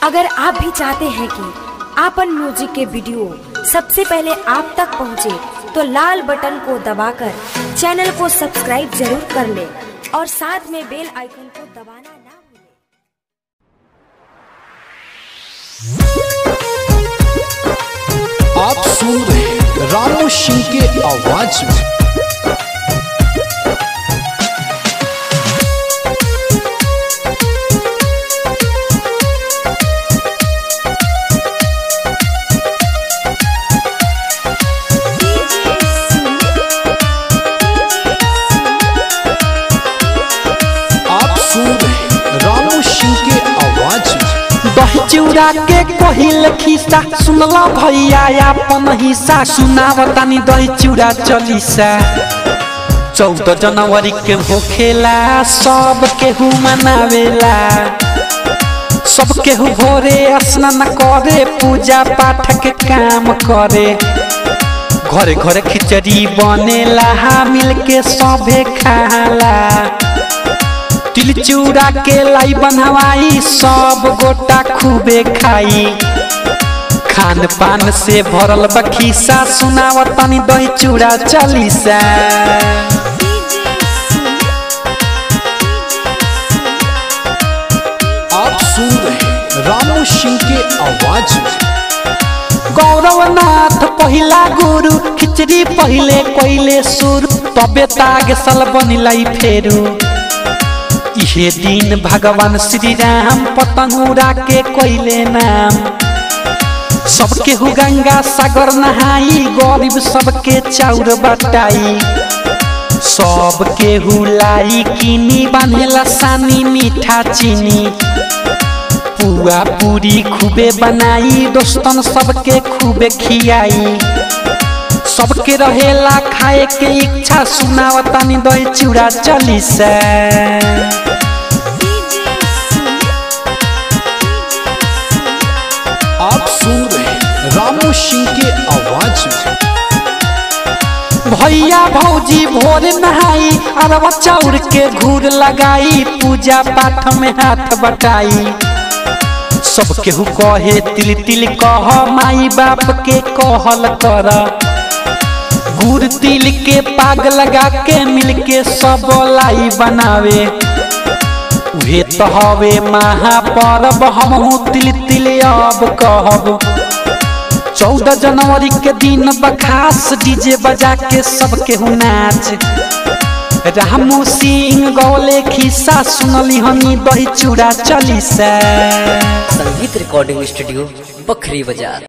अगर आप भी चाहते हैं कि आपन म्यूजिक के वीडियो सबसे पहले आप तक पहुंचे, तो लाल बटन को दबाकर चैनल को सब्सक्राइब जरूर कर ले और साथ में बेल आइकन को दबाना ना भूलें। आप सुन रहे हैं रामू सिंह के आवाज में आप सुन रहे हैं रामू सिंह के आवाज में दही चिउरा के कहिल खिस्सा सुनला भैया अपन हिस्सा सुनावतानी दही चिउरा चलीसा चौदह जनवरी के होखेला सब केहू मनावेला सब केहू भोरे स्नान करे पूजा पाठ के काम करे घरे घरे खिचड़ी बनेला मिल के सभे खाला तिल चूड़ा के लाई बनवाई सब गोटा खूबे खाई खान पान से भरल बखीसा सुनावत तनी दही चूड़ा चलीसा आप सुन रहे हैं रामू सिंह के आवाज में गौरवनाथ पहिला गुरु खिचड़ी पहिले कोइले सुर तबे ताग सल बनिलाई फेरू इहे दिन भगवान श्री राम पतंगुरा के कोइले नाम सबके हु गंगा सागर नहाई गरीब सबके चाउर बटाई सबके हुलाई किनी बांधेला सानी मीठा चीनी पुआ पूरी खूबे बनाई दोस्तन सबके खूबे खियाई सबके रहेला खाए के इच्छा सुनावतानी दही चूड़ा चली से आप सुन रहे हैं रामू सिंह के आवाज में भैया भौजी भोर नहाई अरवा चाउर के घूर लगाई पूजा पाठ में हाथ बटाई सब केहू कहे तिल तिल कह माई बाप के कहल कर गुड़ तिल के पाग लगा के मिल के सब लाई बनावे उहे तो हवे महापर्व हमहू तिल तिल अब कहब चौदह जनवरी के दिन बखास डीजे बजा के सबके हु नाच रामू सिंह गौले खिस्सा सुनली हनी दही चूड़ा चली से संगीत रिकॉर्डिंग स्टूडियो बखरी बाजार